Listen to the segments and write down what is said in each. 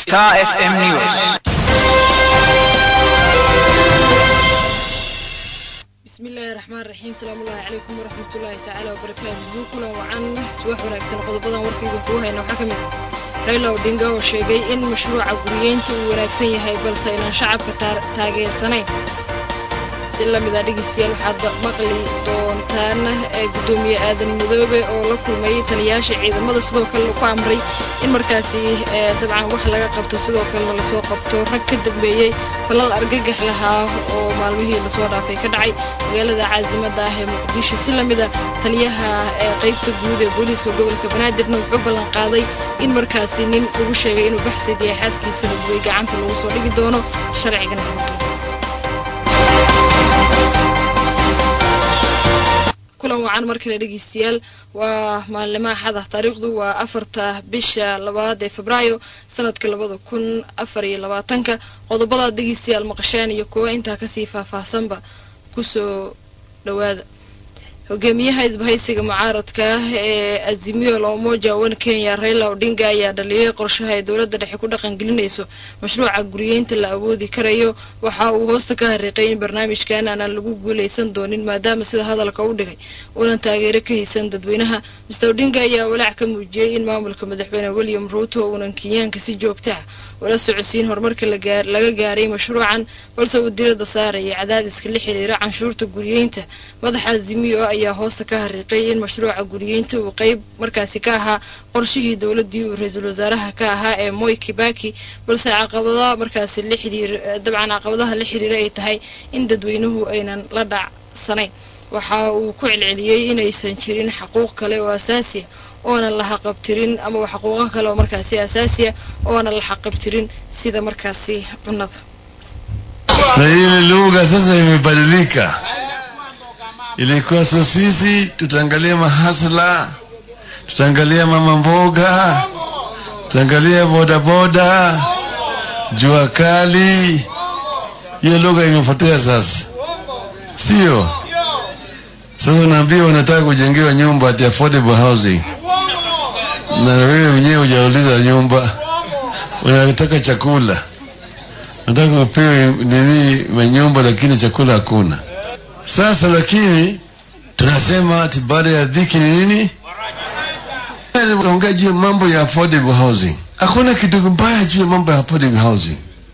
Star FM News. bismillaahi raxmaan raxiim salaamu ullaahi calaykum waraxmatullaahi tacaala wabarakaatuhu kulan wacan subax wanaagsan qodobadan warkayga kuu hayna waxaa ka mid ah rayla odinga oo sheegay in mashruuca guriyeynta uu wanaagsan yahay balse inaan shacabka taageersanayn si lamida dhegeystayaal waxaad maqli doontaan ee guddoomiye aadan madoobe oo la kulmay taliyaasha ciidamada sidoo kale ku amray in markaasi dabcan wax laga qabto sidoo kalena lasoo qabto rag ka dambeeyey falal argagax lahaa oo maalmihii lasoo dhaafay ka dhacay magaalada caasimada ah ee muqdisho si lamida taliyaha ee qeybta guud ee booliiska gobolka banaadirna wuxuu ballan qaaday in markaasi nin lagu sheegay inuu baxsid yahay xaaskiisa hudwey gacanta lagu soo dhigi doono sharcigana kulan wacan mar kale dhegeystayaal waa maalimo axada taariikhdu waa afarta bisha labaad ee febraayo sanadka labada kun afar iyo labaatanka qodobadaad dhegeystayaal maqasheen iyo kuwa intaa kasii faahfaahsanba kusoo dhawaada hogaamiyaha isbahaysiga mucaaradka ah ee azimio la umoja wan kenya raila odinga ayaa dhaliilay qorshaha ay dowladda dhexe ku dhaqangelinayso mashruuca guriyeynta la awoodi karayo waxa uu hoosta ka hariiqay in barnaamijkan aanan lagu guulaysan doonin maadaama sida hadalka u dhigay uunan taageero ka haysan dadweynaha mister odinga ayaa walaac ka muujiyey in maamulka madaxweyne william ruuto uunan kenyaanka si joogta ah ula socodsiin horumarka laga gaaray mashruucan balse uu dirada saaraya cadaadiska la xiriira canshuurta guriyeynta madaxa azimio ayaa hoosta ka hariiqay in mashruuca guriyeynta uu qeyb markaasi ka ahaa qorshihii dowladii uu ra-iisul wasaaraha ka ahaa ee moy kibaki balse caqabadaha markaasi la xiriir dabcan caqabadaha la xiriira ay tahay in dadweynuhu aynan la dhacsanayn waxa uu ku celceliyey inaysan jirin xaquuq kale oo asaasiya oonan la xaqabtirin ama xaquuqo kale oo markaasi asaasiya oonan la xaqabtirin sida markaasi cunnada na ile lugha sasa imebadilika ilikuwa so sisi tutaangalia mahasla tutaangalia mama mboga tutaangalia bodaboda jua kali hiyo lugha imepotea sasa sio sasa unaambia unataka kujengewa nyumba ati affordable housing na wewe mwenyewe hujauliza nyumba unataka chakula unataka upewe nini manyumba lakini chakula hakuna sasa lakini tunasema ati baada ya dhiki ni nini ongea juu ya mambo ya affordable housing hakuna kitu mbaya juu ya mambo ya affordable housing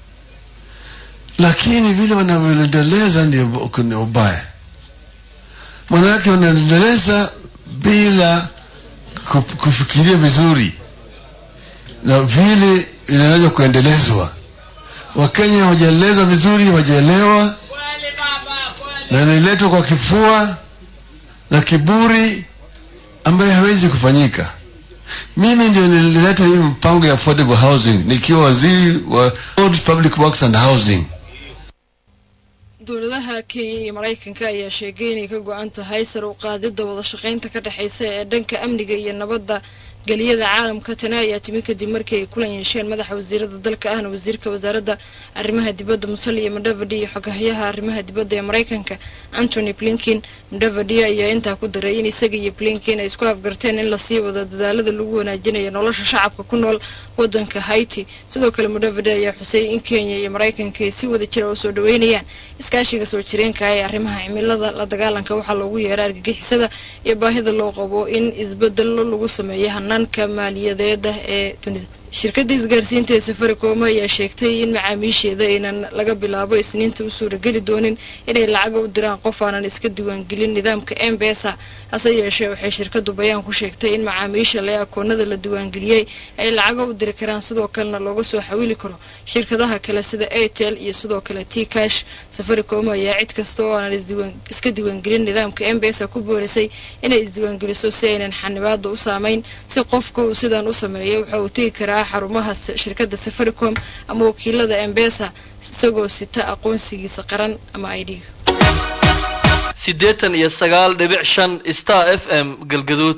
lakini vile wanavyoendeleza ndio kuna ubaya manake wanaendeleza bila kufikiria vizuri na vile inaweza kuendelezwa wakenya hawajaelezwa vizuri hawajaelewa na inaletwa kwa kifua na kiburi ambayo hawezi kufanyika mimi ndio nilileta hii mpango ya affordable housing nikiwa waziri wa public works and housing dowladaha kenya iyo maraykanka ayaa sheegay inay ka go-an tahay sar u qaadidda wada shaqaynta ka dhexaysa ee dhanka amniga iyo nabadda geliyada caalamka tani ayaa timi kadib markii ay kulan yeesheen madaxa wasiirada dalka ahna wasiirka wasaaradda arrimaha dibadda musaliya mudavadi iyo xogahyaha arrimaha dibadda ee maraykanka antony blinkin mudavadi ayaa intaa ku daray in isaga iyo blinkin ay isku afgarteen in lasii wado dadaalada lagu wanaajinayo nolosha shacabka ku nool wadanka haiti sidoo kale mudavadi ayaa xusay in kenya iyo maraykanka ay si wada jira u soo dhaweynayaan iskaashiga soo jireenka ee arrimaha cimilada la dagaalanka waxaa loogu yeera argagixisada iyo baahida loo qabo in isbedelo lagu sameeyo hanaanka maaliyadeeda ee dunida shirkadda isgaarsiinta ee safaricom ayaa sheegtay in macaamiisheeda aynan laga bilaabo isniinta u suurageli doonin inay lacaga u diraan qof aanan iska diiwaangelin nidaamka embesa hase yeeshee waxay shirkadu bayaan ku sheegtay in macaamiisha lee akoonada la diiwaangeliyey ay lacaga u diri karaan sidoo kalena looga soo xawili karo shirkadaha kale sida airtel iyo sidoo kale t cash safaricom ayaa cid kasta oo aanan iska diiwaangelin nidaamka embesa ku boorisay inay isdiiwaangeliso si aynan xanibaada u saameyn si qofka uu sidan u sameeyo waxa uu tegi karaa xarumaha shirkadda safaricom ama wakiilada embesa isagoo sita aqoonsigiisa qaran ama i d siddeetan iyo sagaal dhibic shan star f m galgaduud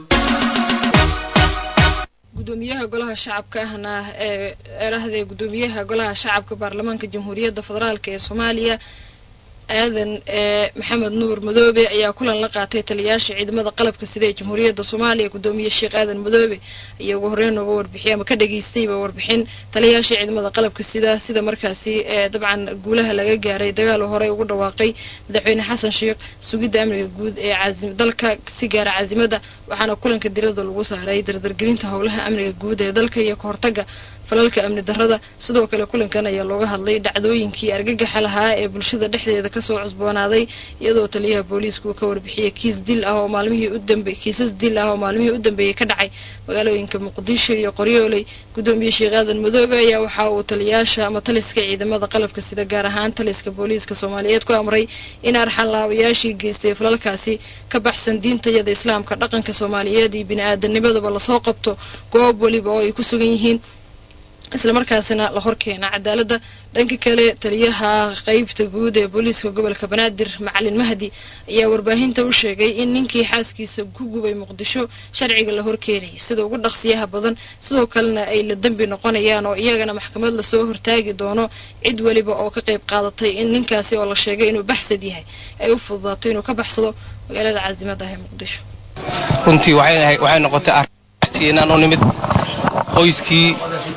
gudoomiyaha golaha shacabka ahna ee erahda gudoomiyaha golaha shacabka baarlamaanka jamhuuriyadda federaalk ee soomaaliya aadan ee maxamed nuur madoobe ayaa kulan la qaatay taliyayaasha ciidamada qalabka sida ee jamhuuriyadda soomaaliya gudoomiye sheekh aadan madoobe ayaa ugu horreyn nooga warbixiyay ama ka dhageystayba warbixin taliyayaasha ciidamada qalabka sida sida markaasi ee dabcan guulaha laga gaaray dagaal horey ugu dhawaaqay madaxweyne xasan sheekh sugidda amniga guud ee caazim dalka si gaara caasimada waxaana kulanka diradda lagu saaray dardargelinta howlaha amniga guud ee dalka iyo kahortaga falalka amni darrada sidoo kale kulankan ayaa looga hadlay dhacdooyinkii argagaxa lahaa ee bulshada dhexdeeda kasoo cusboonaaday iyadoo taliyaha booliisku ka warbixiyay kiis dil ah oo maalmihii u dambe kiisas dil ah oo maalmihii u dambeeyey ka dhacay magaalooyinka muqdisho iyo qoryooley gudoomiye sheekh aadan madoobe ayaa waxa uu taliyayaasha ama taliska ciidamada qalabka sida gaar ahaan taliska booliiska soomaaliyeed ku amray in arxan laabayaashii geystay falalkaasi ka baxsan diintayada islaamka dhaqanka soomaaliyeed iyo bini aadamnimadaba lasoo qabto goob weliba oo ay ku sugan yihiin islamarkaasina la horkeena cadaaladda dhanka kale taliyaha qeybta guud ee booliiska gobolka banaadir macalin mahdi ayaa warbaahinta u sheegay in ninkii xaaskiisa ku gubay muqdisho sharciga la horkeenayo sida ugu dhaqsiyaha badan sidoo kalena ay la dembi noqonayaan oo iyagana maxkamad lasoo hortaagi doono cid weliba oo ka qayb qaadatay in ninkaasi oo la sheegay inuu baxsad yahay ay u fududaato inuu ka baxsado magaalada caasimada ah ee muqdisho runtii waxay noqotay arrinaan u nimid qoyskii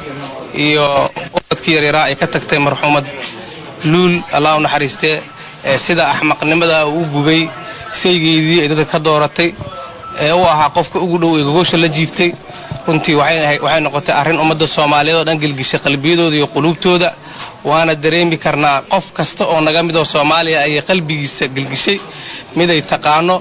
iyo ubadkii yaryaraa ay ka tagtay marxuumad luul allah u naxariistee ee sida axmaqnimada uu gubay saygeydii ay dadka ka dooratay ee u ahaa qofka ugu dhow ee gogosha la jiiftay runtii waxay noqotay arrin ummadda soomaaliyeed oo dhan gelgishay qalbiyadooda iyo quluubtooda waana dareemi karnaa qof kasta oo naga midoo soomaaliya ayay qalbigiisa gelgishay miday taqaano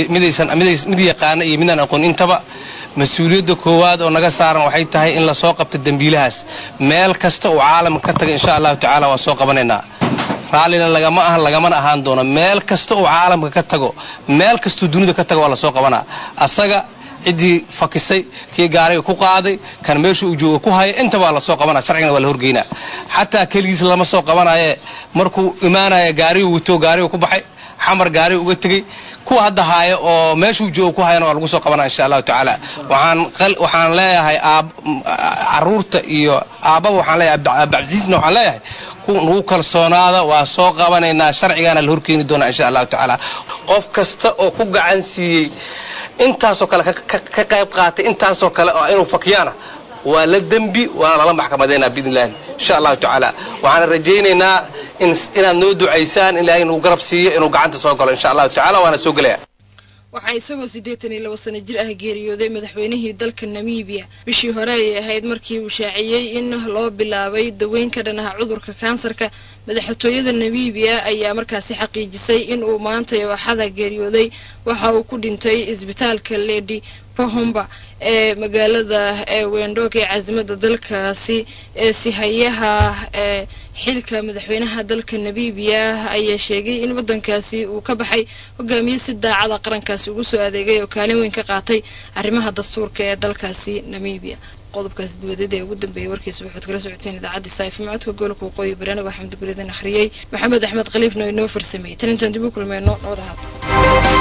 mid yaqaano iyo midaan aqoon intaba mas-uuliyadda koowaad oo naga saaran waxay tahay in lasoo qabto dembiilahaas meel kasta uu caalamka ka taga insha allahu tacaala waan soo qabanaynaa raallina lagama ahan lagamana ahaan doono meel kasta uu caalamka ka tago meel kastuu dunida ka tago waa lasoo qabanaa asaga ciddii fakisay kii gaariga ku qaaday kan meesha uu jooga ku haya inta waa lasoo qabanaa sharcigana waa la horgeynaa xataa keligiis lama soo qabanaye markuu imaanaya gaarigu wato gaariga ku baxay xamar gaariga uga tegey kuwa hadda haaya oo meeshuu jooga ku hayana waa lagu soo qabanaa insha allahu tacaala waxaan leeyahay caruurta iyo aabbaba waxaan leeyahay abdicasiisna waxaan leeyahay nagu kalsoonaada waa soo qabanaynaa sharcigaana la horkeeni doonaa insha allahu tacaala qof kasta oo ku gacan siiyey intaasoo kale ka qayb qaatay intaasoo kale oo inuu fakiyaana waa la dembi waana lala maxkamadaynaa biidn illahi insha allahu tacaala waxaana rajaynaynaa inaad noo ducaysaan ilaahay inuu garab siiyo inuu gacanta soo galo insha allahu tacala waana soo gelaya waxaa isagoo siddeetan iyo laba sano jir ah geeriyooday madaxweynihii dalka namibiya bishii hore ayay ahayd markii uu shaaciyey in loo bilaabay daweyn ka dhan ah cudurka kansarka madaxtooyada namibiya ayaa markaasi xaqiijisay in uu maanta ooxada geeriyooday waxa uu ku dhintay isbitaalka ledi pohomba ee magaalada ee wendhoog ee caasimada dalkaasi ee sihayaha ee xilka madaxweynaha dalka namibiya ayaa sheegay in waddankaasi uu ka baxay hogaamiye si daacada qarankaasi ugu soo adeegay oo kaalin weyn ka qaatay arrimaha dastuurka ee dalkaasi namibiya qodobkaasi dibadada ee ugu dambeeyay warkiisa waxaad kala socoteen idaacadda saifa macodka gobolka waqooyi baraaniga axmed guridan akhriyey maxamed axmed khaliifna inoo farsameeyey tan intaan dib u kulmeyno nabad ahaad